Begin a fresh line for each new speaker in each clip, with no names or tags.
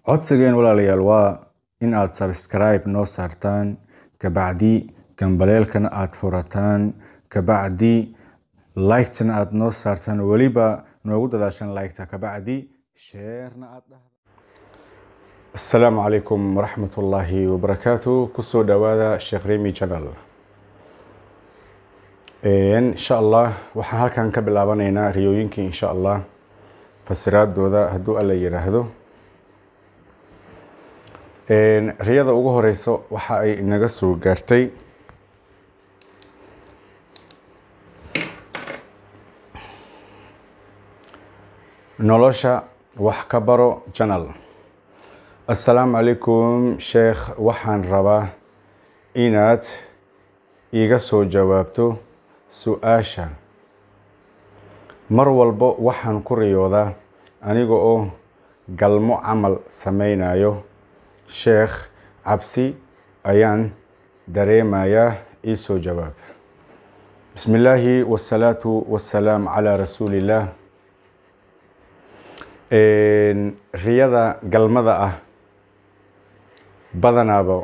codsigeen walaalayaal waa in aad subscribe noo saartaan kabacdi gambaleelkana aad furataan kabacdi liketana aad noo saartaan weliba noogu dadaashan liketa kabacdi sheerna aad dhahda asalaamu calaykum waraxmat ullaahi wabarakaatu kusoo dhawaada sheekh remi channel insha allah waxaan halkan ka bilaabanaynaa riyooyinkii insha allah fasiraadooda hadduu alla yiraahdo riyada ugu horeyso waxa ay inaga soo gaartay nolosha wax ka baro janal assalaamu calaykum sheekh waxaan rabaa inaad iga soo jawaabto su-aasha mar walbo waxaan ku riyoodaa aniga oo galmo camal sameynayo sheekh cabsi ayaan dareemayaa ii soo jawaab bismi illaahi wasalaatu wassalaam calaa rasuulillaah riyada galmada ah badanaaba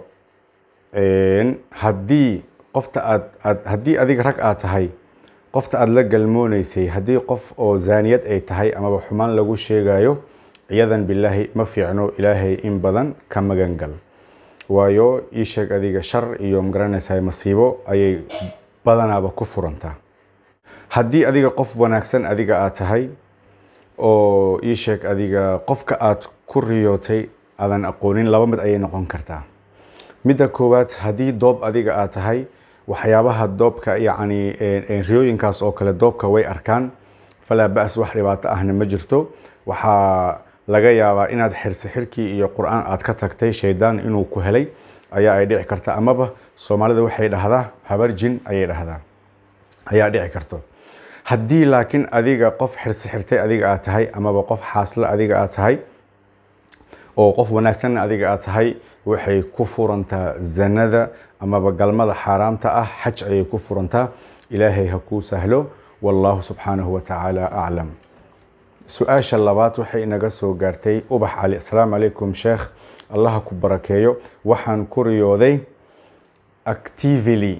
haddii qofta aad aad haddii adiga rag aad tahay qofta aada la galmooneysay haddii qof oo zaaniyad ay tahay amaba xumaan lagu sheegayo ciyadan bilaahi ma fiicno ilaahay in badan ka magan gal waayo ii sheeg adiga shar iyo magaranaysaa masiibo ayay badanaaba ku furantaa haddii adiga qof wanaagsan adiga aad tahay oo ii sheeg adiga qofka aad ku riyootay aadan aqoonin laba mid ayay noqon kartaa midda koowaad haddii doob adiga aad tahay waxyaabaha doobka yacni riyooyinkaas oo kale doobka way arkaan falaa ba-s wax dhibaato ahna ma jirto waxaa laga yaabaa inaad xirsi xirkii iyo qur-aan aad ka tagtay shaydaan inuu ku helay ayaa ay dhici karta amaba soomaalida waxay dhahdaa habar jin ayay dhahdaa ayaa dhici karto haddii laakiin adiga qof xirsi xirtay adiga aad tahay amaba qof xaasle adiga aad tahay oo qof wanaagsanna adiga aad tahay waxay ku furantaa zanada amaba galmada xaaraamta ah xaj ayay ku furantaa ilaahay ha kuu sahlo wallaahu subxaanahu wa tacaala aclam su-aasha labaad waxay inaga soo gaartay ubax cali asalaamu calaykum sheekh allaha ku barakeeyo waxaan ku riyooday actively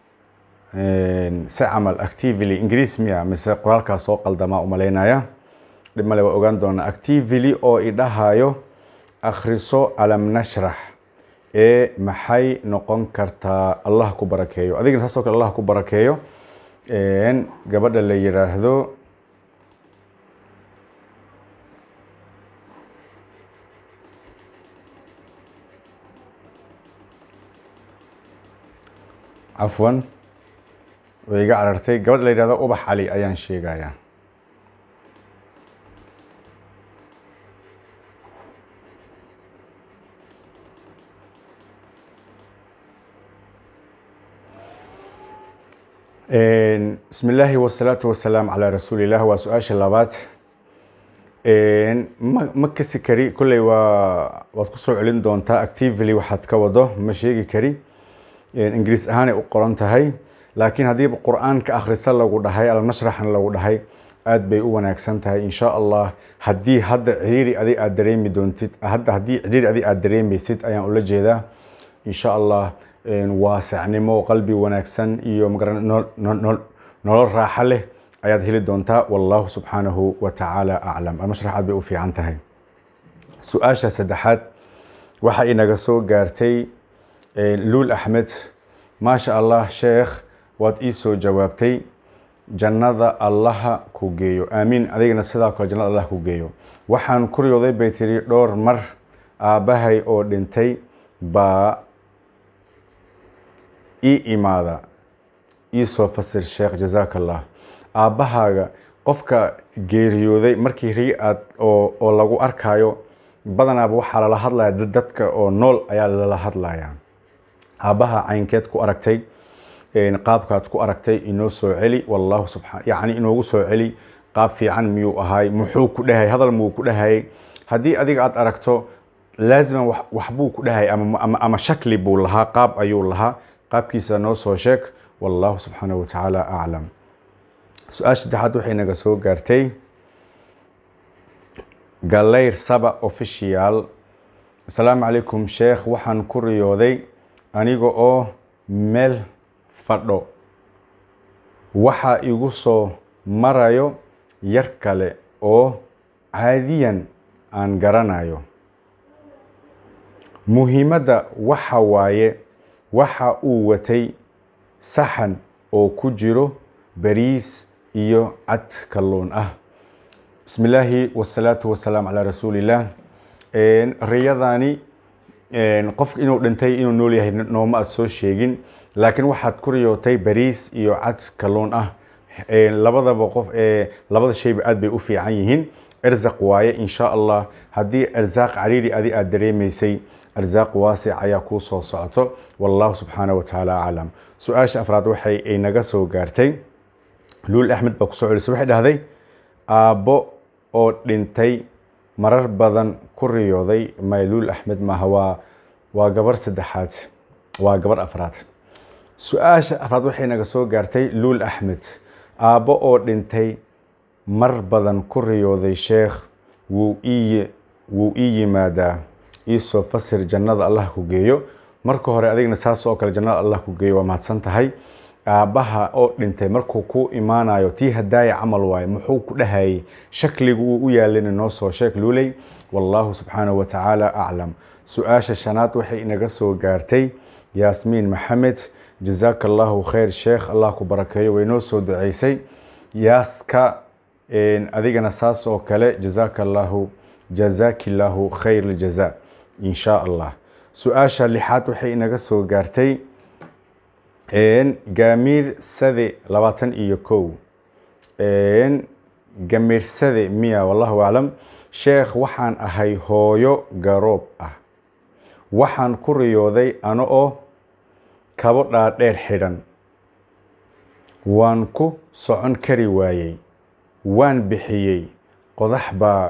si camal actively ingiriis miya mise qoraalkaas soo qaldamaa umaleynaya dhib male waa ogaan doonaa actively oo idhahayo akhriso alam nashrax ee maxay noqon kartaa allah ku barakeeyo adigana saasoo kale allah ku barakeeyo gabadha la yiraahdo cafwan way iga carartay gabadha la yihahdo ubax cali ayaan sheegayaa bismi illaahi wasalaatu wasalaam calaa rasuulilah waa su-aasha labaad ma ma kasi kari kolley waa waad ku soo celin doontaa actively waxaad ka wado ma sheegi kari ingiriis ahaanay u qoran tahay laakiin haddiiba qur-aanka akhrisa lagu dhahay alnashraxna lagu dhahay aad bay u wanaagsan tahay insha allah haddii hadda ciriiri adi aad dareemi doontid hadda haddii ciriiri adi aad dareemeysid ayaan ula jeedaa insha allah waasacnimo qalbi wanaagsan iyo nolol raaxo leh ayaad heli doontaa wallahu subxaanahu wa tacaala aclam almashrax aad bay u fiican tahay su-aasha saddexaad waxa inaga soo gaartay luul axmed maasha allah sheekh waad ii soo jawaabtay jannada allaha ku geeyo aamiin adigana sidaa kale jannada allah ku geeyo waxaan ku riyooday bay tiri dhowr mar aabbahay oo dhintay baa ii imaada ii soo fasir sheekh jazaaka allah aabbahaaga qofka geeriyooday markii rii aad oo lagu arkaayo badanaaba waxaa lala hadlaya dadka oo nool ayaa lala hadlaya aabbaha caynkeed ku aragtay qaabkaad ku aragtay inoo soo celi wallahu subxaan yacni inoogu soo celi qaab fiican miyuu ahaay muxuu ku dhahay hadal muu ku dhahayay haddii adiga aad aragto laaziman waxbuu ku dhahay ama shakli buu lahaa qaab ayuu lahaa qaabkiisa noo soo sheeg wallahu subxaanahu wa tacaala aclam su-aasha saddexaad waxay naga soo gaartay galayr saba official asalaamu calaykum sheekh waxaan ku riyooday aniga oo meel fadho waxaa igu soo marayo yar kale oo caadiyan aan garanayo muhiimadda waxa waaye waxa uu watay saxan oo ku jiro bariis iyo cad kalluun ah bismi illaahi wasalaatu wasalaam calaa rasuulillaah riyadani qofka inuu dhintay inuu nool yahay nooma aad soo sheegin laakiin waxaad ku riyootay bariis iyo cad kalluun ah labadaba qof labada shayba aad bay u fiican yihiin erzaq waaye insha allah haddii arzaaq cariiri adi aad dareemaysay arzaaq waasic ayaa kuu soo socoto wallahu subxaana wa tacaala aclam su-aasha afraad waxay ay naga soo gaartay luul axmed baa kusoo celisay waxay dhahday aabbo oo dhintay marar badan ku riyooday mayluul axmed maaha waa waa gabar saddexaad waa gabar afraad su-aasha afraad waxay naga soo gaartay luul axmed aabbo oo dhintay mar badan ku riyooday sheekh wuu ii wuu ii yimaadaa iisoo fasir jannada allah ku geeyo marka hore adigna saas oo kale jannada allah ku geeyo waa mahadsan tahay aabbaha oo dhintay markuu ku imaanayo tii hadaaya camal waaye muxuu ku dhahayay shakligu uu u yaalina noo soo sheeg luuley wallahu subxaanahu wa tacaala aclam su-aasha shanaad waxay inaga soo gaartay yaasmiin maxamed jazaaka allahu khayr sheekh allah ku barakeeyo way noo soo duceysay yaaska adigana saas oo kale jazaaka allahu jazaaki llaahu khayr ljaza in sha allah su-aasha lixaad waxay inaga soo gaartay gamiir sade labaatan iyo kow gamiirsade miya wallahu aclam sheekh waxaan ahay hooyo garoob ah waxaan ku riyooday ano oo kabo dhaadheer xidhan waan ku socon kari waayey waan bixiyey qodax baa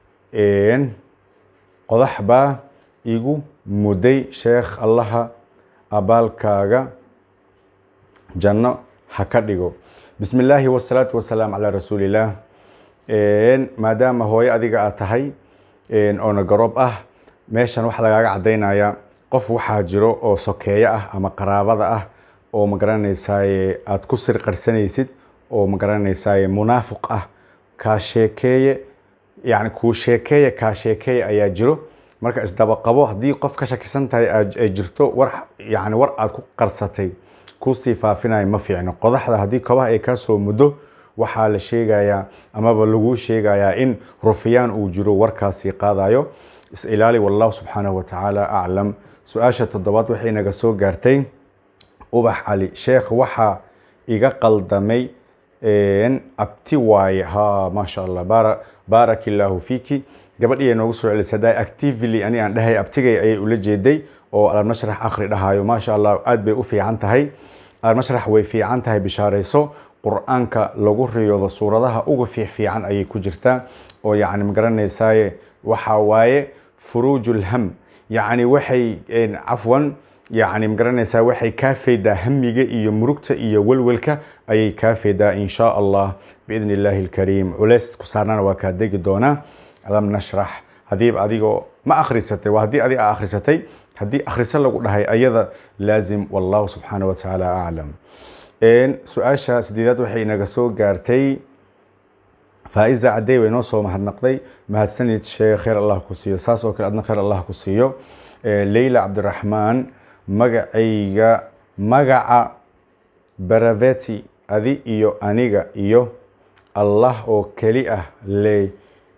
qodax baa igu muday sheekh allaha abaalkaaga janno ha ka dhigo bismi illaahi wasalaatu wasalaam calaa rasuulillaah maadaama hooyo adiga aad tahay oona garoob ah meeshan waxaa lagaaga caddaynaya qof waxaa jiro oo sokeeyo ah ama qaraabada ah oo magaranaysaye aada ku sir qarsanaysid oo magaranaysaye munaafiq ah kaa sheekeeye yani kuu sheekeeya kaa sheekeeya ayaa jiro marka isdaba qabo haddii qof ka shakisan tahay ay jirto war yani war aad ku qarsatay kusii faafinaya ma fiicno qodaxda haddii kabaha ay kaa soo muddo waxaa la sheegayaa amaba lagu sheegayaa in rufiyaan uu jiro warkaasii qaadayo is-ilaali wallahu subxaanahu watacaala aclam su-aasha toddobaad waxay naga soo gaartay ubax cali sheekh waxaa iga qaldamay abti waaye ha maasha allah baara baarak illaahu fiiki gabadhii ay noogu soo celisay haddaa actively ani aan dhahay abtigay ayay ula jeeday oo almashrax akhri dhahayo maasha allah aad bay u fiican tahay almashrax way fiican tahay bishaarayso qur-aanka lagu riyoodo suuradaha uga fiicfiican ayay ku jirtaa oo yacni magaranaysaye waxaa waaye furuujulham yacni waxay cafwan yacni magaranaysaa waxay kaa faydaa hamiga iyo murugta iyo welwelka ayay kaa faydaa in sha allah biidni illaahi alkariim culays ku saarnana waa kaa degi doonaa lam nashrax hadiiba adigoo ma akhrisatay waa haddii adiga a akhrisatay haddii akhriso lagu dhahay ayada laazim wallahu subxaana wa tacaala aclam su-aasha sideedaad waxay inaga soo gaartay faa-iza cadey way noo soo mahadnaqday mahadsanid sheekh khayr allah ku siiyo saas oo kale adna khayr allah ku siiyo leyla cabdiraxmaan magacayga magaca baraveti adi iyo aniga iyo allah oo keli ah le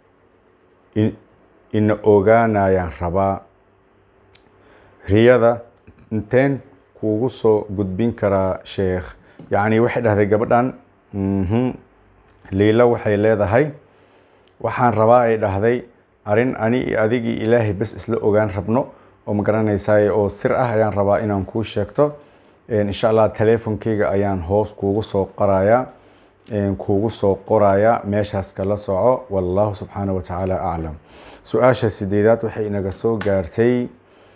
ina ogaanayaan rabaa riyada inteen kuugu soo gudbin karaa sheekh yacni waxay dhahday gabadhan liila waxay leedahay waxaan rabaa ay dhahday arrin ani iyo adigii ilaahay bes isla ogaan rabno oo ma garanaysaay oo sir ah ayaan rabaa inaan kuu sheegto insha allah teleefonkeyga ayaan hoos kuugu soo qorayaa kuugu soo qorayaa meeshaas kala soco wallahu subxaana wa tacaala aclam su-aasha sideedaad waxay inaga soo gaartay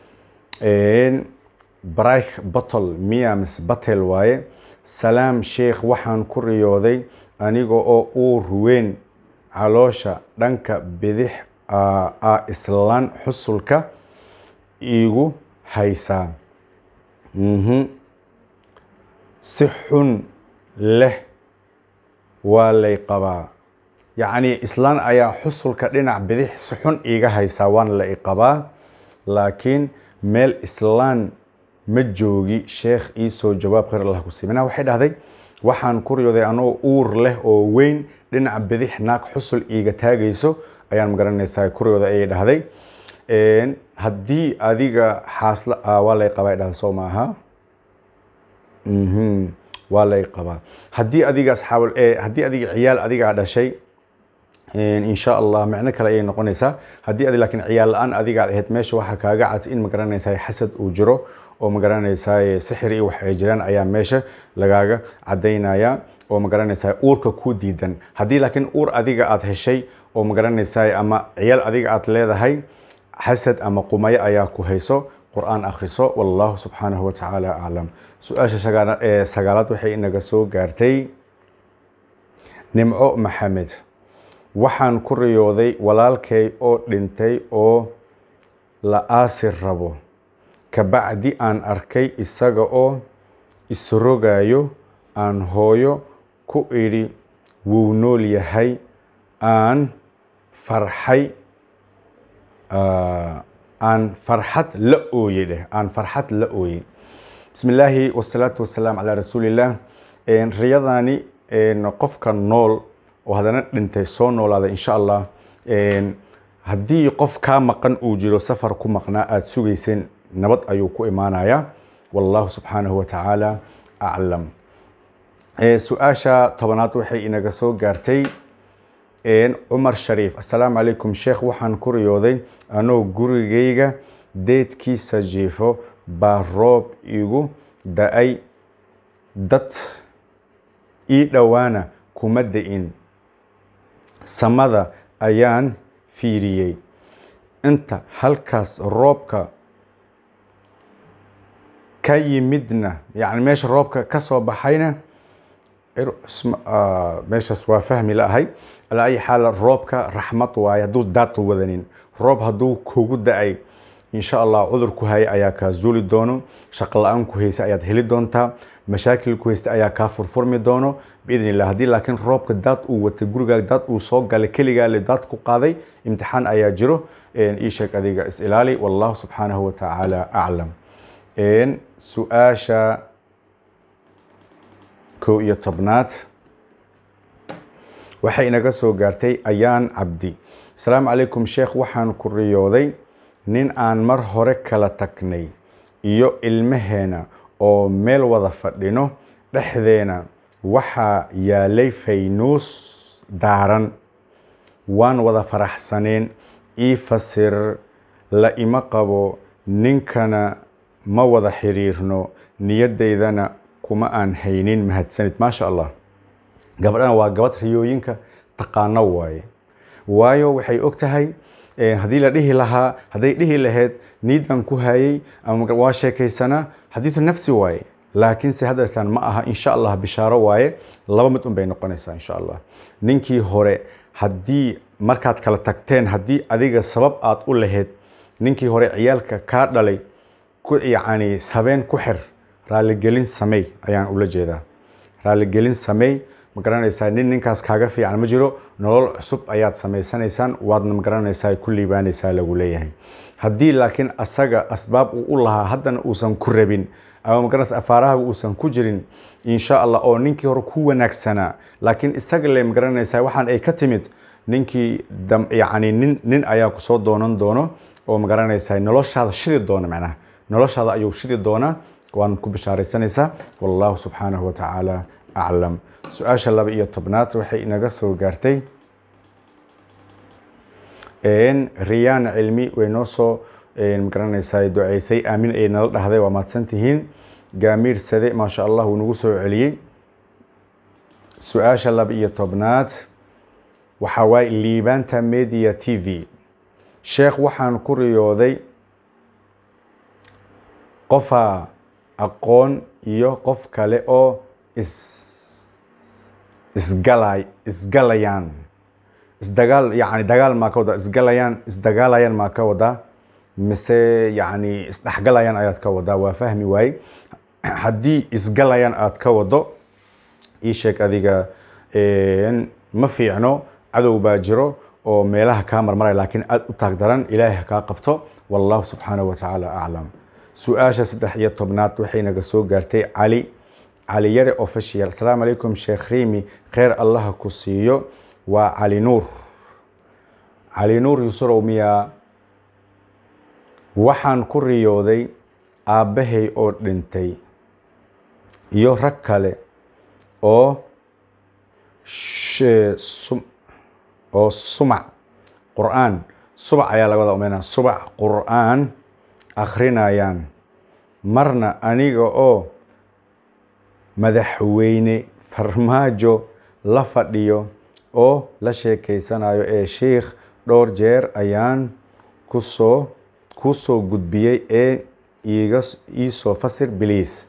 brike bottle miya mis batel waaye salaam sheekh waxaan ku riyooday aniga oo uur weyn caloosha dhanka bidix a islaan xusulka iigu haysaa mhm si xun leh waa lay qabaa yacni islaan ayaa xusulka dhinac bidix si xun iiga haysaa waana la i qabaa laakiin meel islaan ma joogi sheekh iisoo jawaab khayr allah ku siimina waxay dhahday waxaan ku riyooday anoo uur leh oo weyn dhinaca bidix naag xusul iiga taagayso ayaan magaranaysaa ku riyooday ayay dhahday haddii adiga xaasla waa lay qabaa dhahda soo maaha waa lay qabaa haddii adiga asxaab haddii adiga ciyaal adigaa dhashay insha allah micno kale ayay noqonaysaa haddii adi laakiin ciyaal la-aan adigaad ahayd meesha waxaa kaaga cad in magaranaysaa xasad uu jiro oo magaranaysaa sixir iyo wax ay jiraan ayaa meesha lagaaga cadaynaya oo magaranaysaa uurka ku diidan haddii laakiin uur adiga aad heshay oo magaranaysaa ama ciyaal adiga aad leedahay xasad ama qumayo ayaa ku hayso qur-aan akhriso wallahu subxaanahu watacaala aclam su-aasha sagaalaad waxay inaga soo gaartay nimco maxamed waxaan ku riyooday walaalkay oo dhintay oo la aasi rabo kabacdi aan arkay isaga oo isrogayo aan hooyo ku idhi wuu nool yahay aan farxay aan farxad la ooyey dheh aan farxad la ooyey bismi illaahi wasalaatu wasalaam calaa rasuulillaah riyadani qofka nool oo haddana dhintay soo noolaada insha allah haddii qof kaa maqan uu jiro safar ku maqnaa aada sugayseen nabad ayuu ku imaanayaa wallahu subxaanahu watacaala aclam su-aasha tobanaad waxay inaga soo gaartay cumar shariif assalaamu calaykum sheekh waxaan ku riyooday anoo gurigayga deedkiisa jiifo baa roob igu da-ay dad ii dhowaana kuma da-in samada ayaan fiiriyey inta halkaas roobka ka yimidna yani meesha roobka ka soo baxayna meeshaas waa fahmi laahay alaa ayi xaal roobka raxmad waaye hadduu daadka wadanin roob hadduu kugu da-ay insha allah cudur ku haya ayaa kaa zuuli doono shaqo la-aan ku haysa ayaad heli doontaa mashaakil ku haysta ayaa kaa furfurmi doono biidn illah haddii laakiin roobka daad uu watay gurigaa daad uu soo galay keligaa le daad ku qaaday imtixaan ayaa jiro ii sheeg adiga is ilaali wallahu subxaanahu watacaala aclam su-aasha kow iyo tobnaad waxay inaga soo gaartay ayaan cabdi asalaamu calaykum sheekh waxaan ku riyooday nin aan mar hore kala tagnay iyo ilmaheena oo meel wada fadhino dhexdeena waxaa yaalay faynuus daaran waan wada faraxsaneen ii fasir la ima qabo ninkana ma wada xiriirno niyadaydana kuma aan haynin mahadsanid maasha allah gabadhana waa gabadh riyooyinka taqaano waaye waayo waxay og tahay haddii la dhihi lahaa hadday dhihi lahayd niidan ku hayay ama waa sheekaysanaa xadiidu nafsi waaye laakiinse hadeertaan ma aha insha allah bishaaro waaye laba mid un bay noqonaysaa insha allah ninkii hore haddii markaad kala tagteen haddii adiga sabab aad u lahayd ninkii hore ciyaalka kaa dhalay yacni sabeen ku xir raaligelin samey ayaan ula jeedaa raaligelin samey ma garanaysaa nin ninkaas kaaga fiican ma jiro nolol cusub ayaad samaysanaysaan waadna ma garanaysaa ku liibaanaysaa lagu leeyahay haddii laakiin asaga asbaab uu u lahaa haddana uusan ku rabin ama magaranaysa afaarahaga uusan ku jirin insha allah oo ninkii hore ku wanaagsanaa laakiin isaga le ma garanaysaa waxaan ay ka timid ninkii yacni nin nin ayaa kusoo doonan doono oo ma garanaysaa noloshaada shidi doona macnaha noloshaada ayuu shidi doonaa waan ku bishaaraysanaysaa wallahu subxaanahu watacaala aclam su-aasha laba iyo tobnaad waxay inaga soo gaartay riyaan cilmi way noo soo magaranaysaa duceysay aamin ay nala dhahday waa mahadsan tihiin gaamiir sade maasha allah wuu nagu soo celiyey su-aasha laba iyo tobnaad waxaa waaye liibaanta media t v sheekh waxaan ku riyooday qofaa aqoon iyo qof kale oo is isgalay isgalayaan isdagaal yacni dagaal maa ka wadaa isgalayaan isdagaalayaan maa ka wadaa mise yacni isdhexgalayaan ayaad ka wadaa waa fahmi waaye haddii isgalayaan aad ka wado ii sheeg adiga ma fiicno cadow baa jiro oo meelaha kaa marmaraya laakiin aad u taag daran ilaahay ha kaa qabto wallahu subxaanahu wa tacaala aclam su-aasha saddex iyo tobnaad waxay naga soo gaartay cali cali yare official asalaamu calaykum sheekh riimi kheyr allaha ku siiyo waa cali nuur cali nuur yusurow miyaa waxaan ku riyooday aabbahay oo dhintay iyo rag kale oo oo sumac qur-aan subac ayaa laga wada umeynaa subac qur-aan akhrinayaan marna aniga oo madaxweyne farmaajo la fadhiyo oo la sheekeysanayo ee sheikh dhowr jeer ayaan kusoo ku soo gudbiyey ee iiga iisoo fasir biliis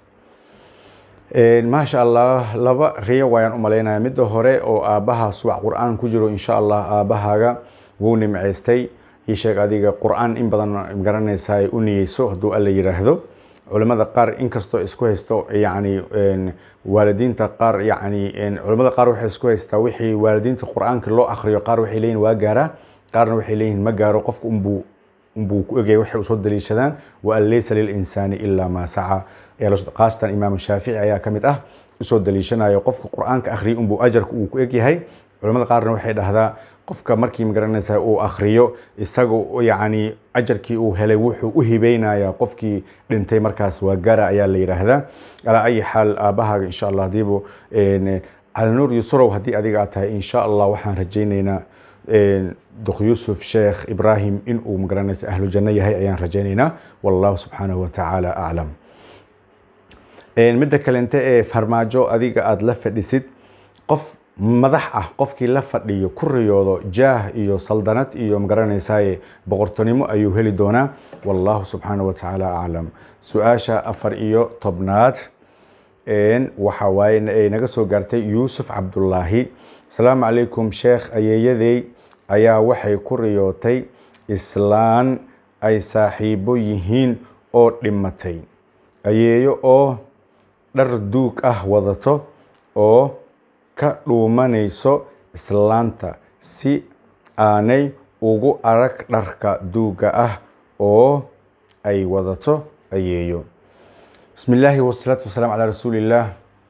maasha allah laba riyo waayaan u malaynaya midda hore oo aabbaha subac qur-aan ku jiro insha allah aabbahaaga wuu nimcaystay ii sheeg adiga qur-aan in badan garanaysa ay u niyeyso hadduu alla yidhaahdo culimmada qaar inkastoo isku haysto yacni waalidiinta qaar yacni culimmada qaar waxay isku haystaa wixii waalidiinta qur-aanka loo akhriyo qaar waxay leeyihin waa gaaraa qaarna waxay leeyihin ma gaaro qofka unbuu unbuu ku egaya waxay usoo daliishadaan wa an laysa lilinsaani ilaa maa saca qaasatan imaam shaafici ayaa ka mid ah usoo daliishanayo qofka qur-aanka akhriya unbuu ajarka uu ku egyahay culimmada qaarna waxay dhahdaa qofka markii magaranaysa uu akhriyo isaga yacni ajarkii uu helay wuxuu u hibeynaya qofkii dhintay markaas waa gara ayaa la yidhaahdaa alaa ayi xaal aabbahaaga insha allah hadiibu calinuur yusurow haddii adiga aad tahay insha allah waxaan rajaynaynaa duk yuusuf sheekh ibraahim in uu magaranaysa ahlu janno yahay ayaan rajaynaynaa wallahu subxaanahu watacaala aclam midda kalente ee farmaajo adiga aada la fadhisid qof madax ah qofkii la fadhiyo ku riyoodo jaah iyo saldanad iyo magaranaysaye boqortonimo ayuu heli doonaa wallahu subxaanahu watacaala aclam su-aasha afar iyo tobnaad waxa waaye naga soo gaartay yuusuf cabdullaahi asalaamu calaykum sheekh ayeeyadey ayaa waxay ku riyootay islaan ay saaxiibo yihiin oo dhimatay ayeeyo oo dhar duug ah wadato oo ka dhuumanayso islaanta si aanay ugu arag dharka duuga ah oo ay wadato ayeeyo bismi illaahi wasalaatu wasalaam calaa rasuulillaah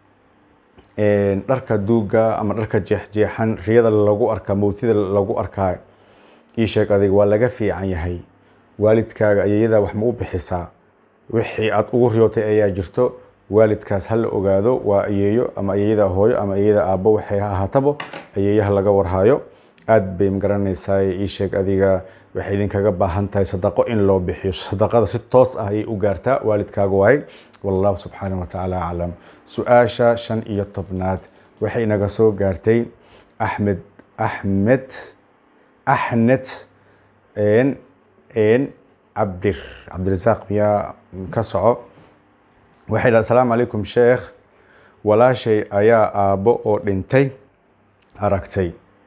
dharka duuga ama dharka jeexjeexan riyada lagu arkaa mowtida lagu arkaa ii sheeg adig waa laga fiican yahay waalidkaaga ayeeyadaa wax ma u bixisaa wixii aada ugu riyootay ayaa jirto waalidkaas ha la ogaado waa ayeeyo ama ayeeyada hooyo ama ayeeyada aabbo waxay ahaatabo ayeeyaha laga warhaayo aad bay magaranaysaa ii sheeg adiga waxay idinkaga baahan tahay sadaqo in loo bixiyo sadaqada si toos ah ayay u gaartaa waalidkaaga waay wallahu subxaanahu watacaala aclam su-aasha shan iyo tobnaad waxay naga soo gaartay axmed axmed axnet n n cabdir cabdirasaaq miyaa ka soco waxay dhaha asalaamu calaykum sheekh walaashay ayaa aabbo oo dhintay aragtay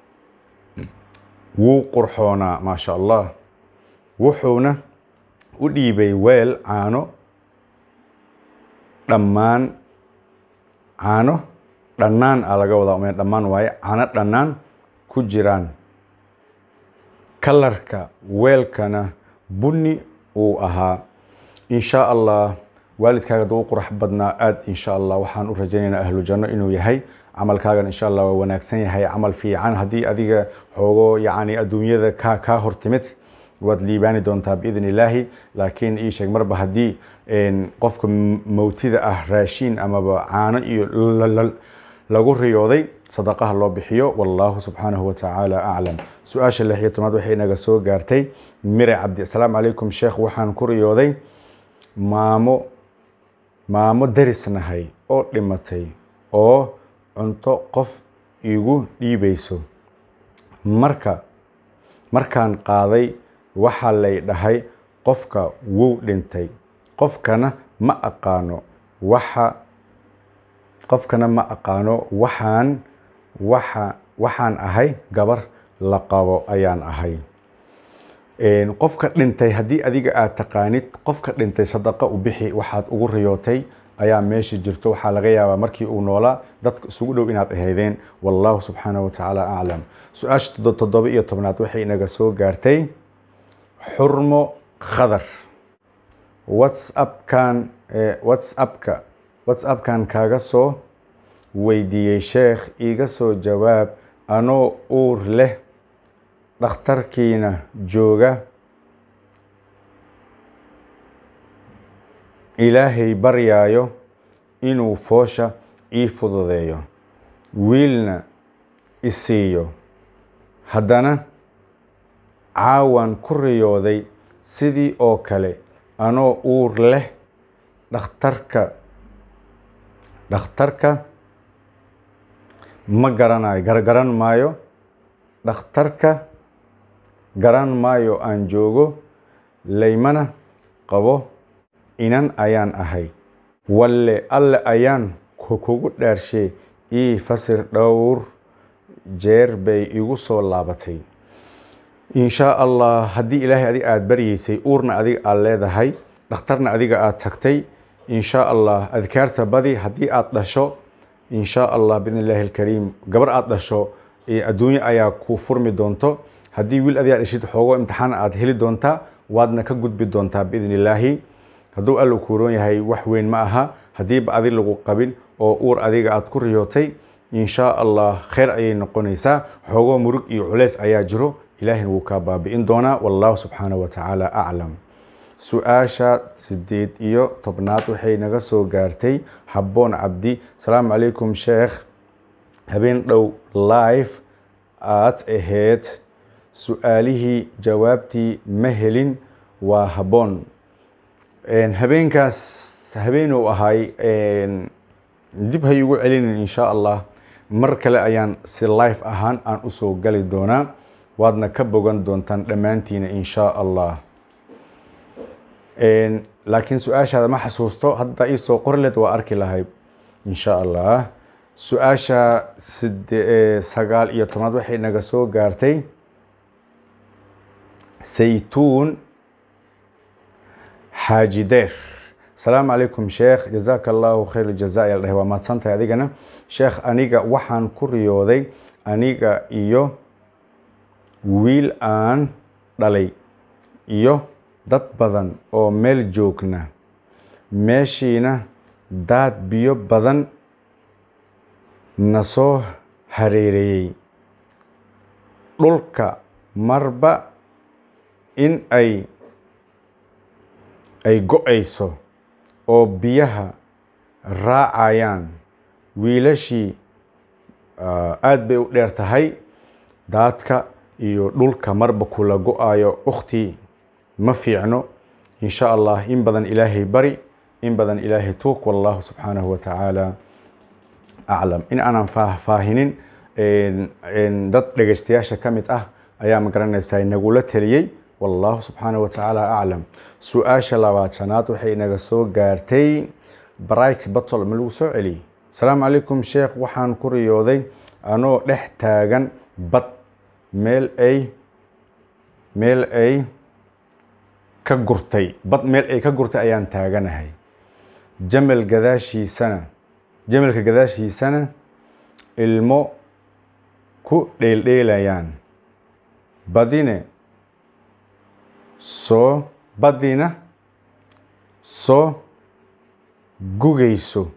wuu qurxoonaa maasha allah wuxuuna u dhiibay weel caano dhammaan caano dhannaan a laga wadaa ume dhammaan waaye caano dhannaan ku jiraan kalarka weelkana bunni uu ahaa insha allah waalidkaaga duu qurax badnaa aad insha allah waxaan u rajaynaynaa ahlu janno inuu yahay camalkaagan insha allah waa wanaagsan yahay camal fiican haddii adiga xoogo yacni adduunyada ka kaa hortimid waad liibaani doontaa biidn illaahi laakiin ii sheeg marba haddii qofka mowtida ah raashiin amaba caano iyo lagu riyooday sadaqaha loo bixiyo wallahu subxaanahu watacaala aclam su-aasha lix iyo tobnaad waxay naga soo gaartay mire cabdi asalaamu calaykum sheekh waxaan ku riyooday maamo maamo darisnahay oo dhimatay oo cunto qof igu dhiibayso marka markaan qaaday waxaa lay dhahay qofka wuu dhintay qofkana ma aqaano waxa qofkana ma aqaano waxaan waxa waxaan ahay gabar la qabo ayaan ahay qofka dhintay haddii adiga aad taqaanid qofka dhintay sadaqa u bixi waxaad ugu riyootay ayaa meesha jirto waxaa laga yaabaa markii uu noolaa dadka isugu dhow inaad ahaydeen wallahu subxaanahu watacaala aclam su-aasha toddoba iyo tobnaad waxay inaga soo gaartay xurmo khadar whatsappkan whatsappka whatsappkan kaaga soo weydiiyey sheekh iiga soo jawaab anoo uur leh dhakhtarkiina jooga ilaahay baryaayo inuu foosha ii fududeeyo wiilna isiiyo haddana caawan ku riyooday sidii oo kale anoo uur leh dhakhtarka dhakhtarka ma garanayo gargaran maayo dhakhtarka garan maayo aan joogo laymana qabo inan ayaan ahay walle alle ayaan kugu dhaarshe ii fasir dhowr jeer bay igu soo laabatay inshaa allah haddii ilaahay adiga aada baryeysay uurna adiga aada leedahay dhakhtarna adiga aada tagtay inshaa allah adkaarta badi haddii aada dhasho inshaa allah biidn illaahi alkariim gabar aada dhasho adduunye ayaa ku furmi doonto haddii wiil adigaa dhashid xoogo imtixaan aada heli doontaa waadna ka gudbi doontaa biidn illaahi hadduu alla kuuroon yahay wax weyn ma aha haddiiba adi lagu qabin oo uur adiga aada ku riyootay inshaa allah kheyr ayay noqonaysaa xoogoo murug iyo culeys ayaa jiro ilaahina wuu kaa baabi'in doonaa wallahu subxaanahu watacaala aclam su-aasha sideed iyo tobnaad waxay naga soo gaartay habboon cabdi asalaamu calaykum sheekh habeen dhow live aad ahayd su-aalihii jawaabtii ma helin waa habboon habeenkaas habeenuu ahay dib hay ugu celinin inshaa allah mar kale ayaan si life ahaan aan usoo gali doonaa waadna ka bogan doontaan dhammaantiina inshaa allah laakiin su-aashaada ma xasuusto hadda iisoo qorleed waa arki lahayd inshaa allah su-aasha side sagaal iyo tobnaad waxay naga soo gaartay saytuun xaaji deer asalaamu calaykum sheekh jazaaka allahu khayr jaza ayaa la dhahay waa mahadsantahay adigana sheekh aniga waxaan ku riyooday aniga iyo wiil aan dhalay iyo dad badan oo meel joogna meeshiina daad biyo badan na soo hareereeyey dhulka marba in ay ay go-ayso oo biyaha raacayaan wiilashii aada bay u dheer tahay daadka iyo dhulka marba kula go-ayo ukhti ma fiicno insha allah in badan ilaahay bari in badan ilaahay tuug wallahu subxaanahu wa tacaala aclam in aanan faahfaahinin dad dhegaystayaasha ka mid ah ayaa magaranaysaa nagula teliyey wallahu subxaanahu wa tacaala aclam su-aasha labaatanaad waxay inaga soo gaartay barayk batol ma lagu soo celiyey asalaamu calaykum sheekh waxaan ku riyooday anoo dhex taagan bad meel ay meel ay ka gurtay bad meel ay ka gurtay ayaan taaganahay jamal gadaashiisana jamalka gadaashiisana ilmo ku dheeldheelayaan badine soo badina soo gugayso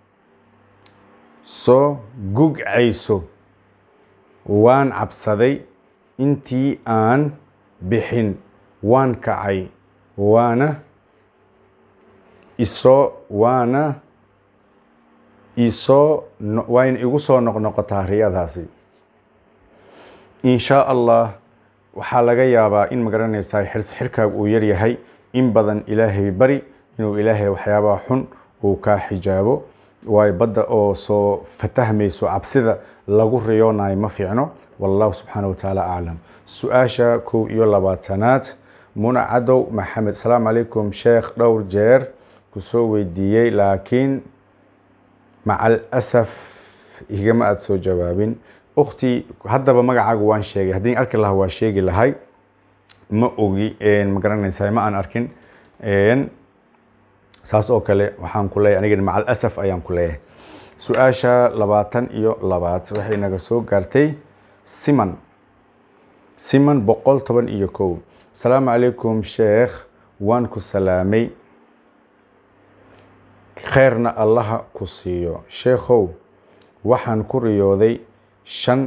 soo gugcayso waan cabsaday intii aan bixin waan kacay waana isoo waana isoo wayna igu soo noqnoqotaa riyadaasi inshaa allah waxaa laga yaabaa in magaranaysaa xirs xirkaaga uu yaryahay in badan ilaahay bari inuu ilaahay waxyaabaha xun uu kaa xijaabo waayo badda oo soo fatahmayso cabsida lagu riyoonayo ma fiicno wallahu subxaana wa tacaala aclam su-aasha kow iyo labaatanaad muna cadow maxamed asalaamu calaykum sheekh dhowr jeer kusoo weydiiyey laakiin macal asaf igama aada soo jawaabin ukhtii haddaba magacaaga waan sheegay haddii arki lahaa waa sheegi lahay ma ogi ma garanaysaa ma aan arkin saas oo kale waxaan ku leeyahay aniga macal asaf ayaan ku leeyahay su-aasha labaatan iyo labaad waxay naga soo gaartay siman siman boqol toban iyo kow asalaamu calaykum sheekh waan ku salaamay kheyrna allaha ku siiyo sheekhow waxaan ku riyooday shan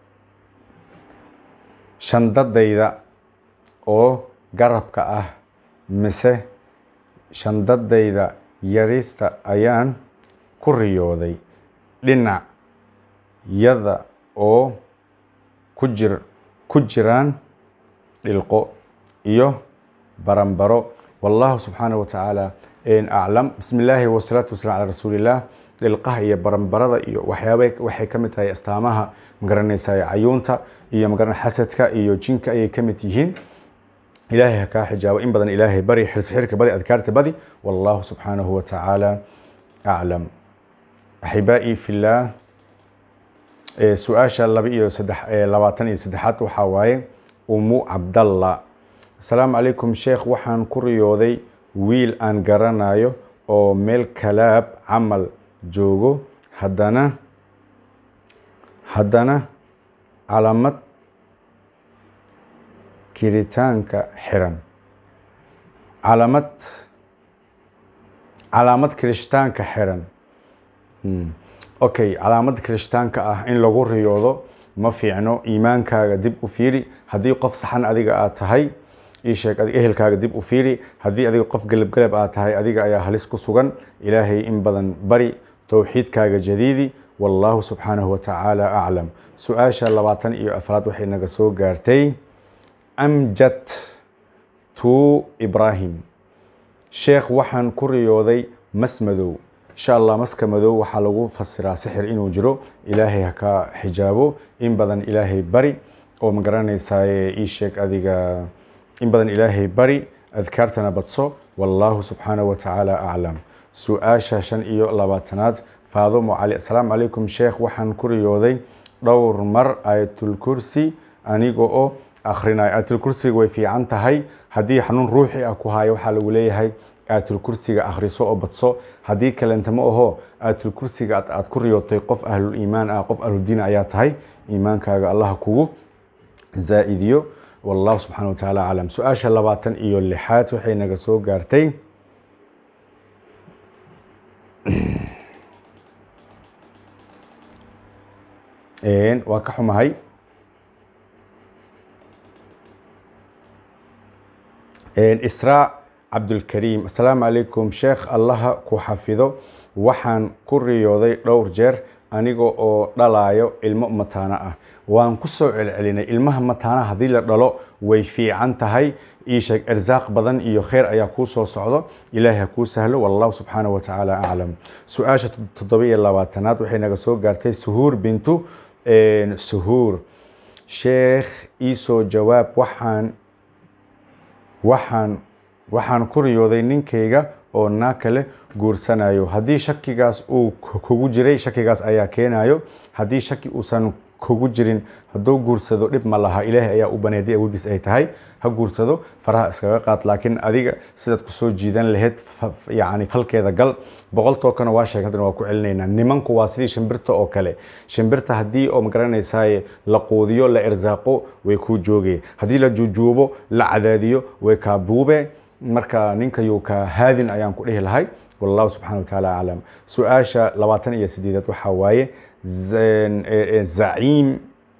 shandadayda oo garabka ah mise shandadayda yarista ayaan ku riyooday dhinac yada oo ku jir ku jiraan dhilqo iyo baranbaro wallahu subxaanaه wa tacaala aclam bismi illaahi wasalaatu wasalam calaa rasuuliillah dhilqaha iyo baranbarada iyo waxyaaba waxay ka mid tahay astaamaha magaranaysa cayuunta iyo magaran xasadka iyo jinka ayay ka mid yihiin ilaahay ha kaa xijaabo in badan ilaahay bari xirka badi adkaarta badi wallahu subxaanahu wa tacaala aclam axibaa'i fillaah su-aasha laba iyo saddex labaatan iyo saddexaad waxaa waaye umu cabdalla asalaamu calaykum sheekh waxaan ku riyooday wiil aan garanayo oo meel kalaab camal joogo haddana haddana calamad kiritaanka xiran calamad calaamad kirishtaanka xiran okay calaamad kirishtaanka ah in lagu riyoodo ma fiicno iimaankaaga dib u fiiri haddii qof saxan adiga aad tahay ii sheeg ehelkaaga dib u fiiri haddii adiga qof gelabgelab aad tahay adiga ayaa halis ku sugan ilaahay in badan bari towxiidkaaga jadiidi wallahu subxaanahu wa tacaala aclam su-aasha labaatan iyo afraad waxay naga soo gaartay amjad to ibrahim sheekh waxaan ku riyooday mas madow insha allah maska madow waxaa lagu fasiraa sixir inuu jiro ilaahay ha ka xijaabo in badan ilaahay bari oo ma garanaysaye ii sheeg adiga in badan ilaahay bari adkaartana badso wallahu subxaanahu wa tacaala aclam su-aasha shan iyo labaatanaad faadumo cali asalaamu calaykum sheekh waxaan ku riyooday dhowr mar aayatulkursi aniga oo akhrinayo aayatulkursiga way fiican tahay haddii xanuun ruuxi ah ku haayo waxaa lagu leeyahay aayatulkursiga akhriso oo badso haddii kalenta ma aho aayatulkursiga aad ku riyootay qof ahlul iimaan ah qof ahluldiin ayaa tahay iimaankaaga allah kugu zaa-idiyo wallahu subxana wa tacaala aclam su-aasha labaatan iyo lixaad waxay naga soo gaartay waa ka xumahay israa cabdulkariim asalaamu calaykum sheekh allaha ku xafido waxaan ku riyooday dhowr jeer aniga oo dhalayo ilmo mataano ah waan ku soo celcelinay ilmaha mataanaha haddii la dhalo way fiican tahay ii sheeg irsaaq badan iyo kheyr ayaa kuu soo socdo ilaahay ha kuu sahlo wallahu subxaanahu wa tacaala aclam su-aasha toddoba iyo labaatanaad waxay naga soo gaartay suhuur bintu suhuur sheekh iisoo jawaab waxaan waxaan waxaan ku riyooday ninkayga oo naa kale guursanayo haddii shakigaas uu kugu jiray shakigaas ayaa keenayo haddii shaki uusan kugu jirin hadduu guursado dhib ma laha ilaahay ayaa u baneeday awoodiis ay tahay ha guursado faraha iskaga qaad laakiin adiga sidaad kusoo jiidan lahayd yani falkeeda gal boqoltookana waa sheeg haddana waa ku celinaynaa nimanku waa sidii shimbirta oo kale shimbirta haddii oo magaranaysaay la quudiyo la irsaaqo way kuu joogay haddii la juujuubo la cadaadiyo way kaa buube marka ninkayuu ka haadin ayaan ku dhihi lahay wallahu subxana wa tacaala aclam su-aasha labaatan iyo sideedaad waxaa waaye zaciim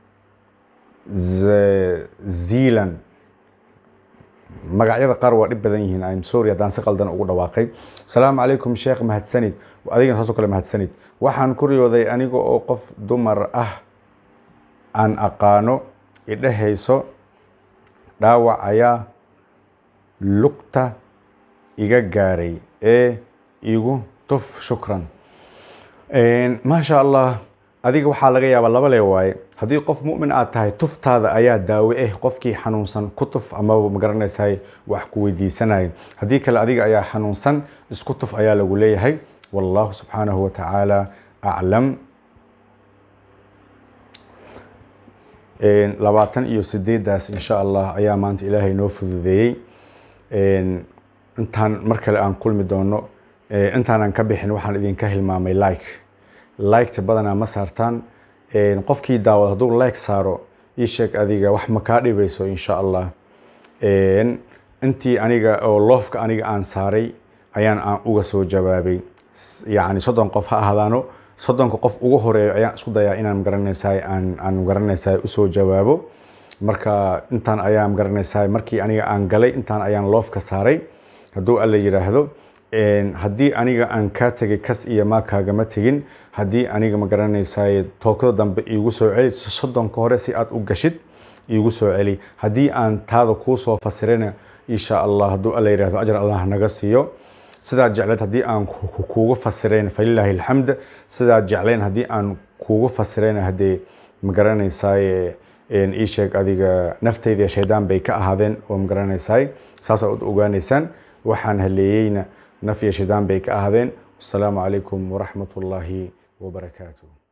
zealand magacyada qaar waa dhib badan yihiin im sorry haddaan si qaldan ugu dhawaaqay asalaamu calaykum sheekh mahadsanid adigana saasoo kale mahadsanid waxaan ku riyooday aniga oo qof dumar ah aan aqaano idhehayso dhaawac ayaa lugta iga gaaray ee igu tuf shukran maasha allah adiga waxaa laga yaabaa laba lee waaye haddii qof mumin aad tahay tuftaada ayaa daawe eh qofkii xanuunsan ku tuf amaba magaranaysaay wax ku weydiisanaya haddii kale adiga ayaa xanuunsan isku tuf ayaa lagu leeyahay wallahu subxaanahu wa tacaala aclam labaatan iyo sideedaas insha allah ayaa maanta ilaahay noo fududeeyey intaan mar kale aan kulmi doono intaanan ka bixin waxaan idinka hilmaamay like liketa badanaa ma saartaan qofkii daawad hadduu like saaro ii sheeg adiga wax ma kaa dhibayso insha allah intii aniga oo loofka aniga aan saaray ayaan aan uga soo jawaabay yacni soddon qof ha ahaadaano soddonka qof ugu horeeyo ayaan isku dayaa inaan magaranaysaay aan aan magaranaysaay usoo jawaabo marka intaan ayaa magaranaysaay markii aniga aan galay intaan ayaan loofka saaray hadduu alla yidhaahdo haddii aniga aan kaa tegay kas iyo maa kaagama tegin haddii aniga magaranaysaay tookada dambe iigu soo celi soddonka hore si aad u gashid iigu soo celi haddii aan taada kuu soo fasirana insha allah hadduu alla yidhahdo ajar allah naga siiyo sidaad jecleed haddii aan kuugu fasirayn falilaahi alxamd sidaad jeclayn haddii aan kuugu fasirayna haddee magaranaysaay ii sheeg adiga naftayda shaydaan bay ka ahaadeen oo magaranaysaay saas aad ogaanaysaan waxaan haleeyeyna naf iyo shaydaan bay ka ahaadeen wasalaamu calaykum waraxmat ullaahi wabarakaatuh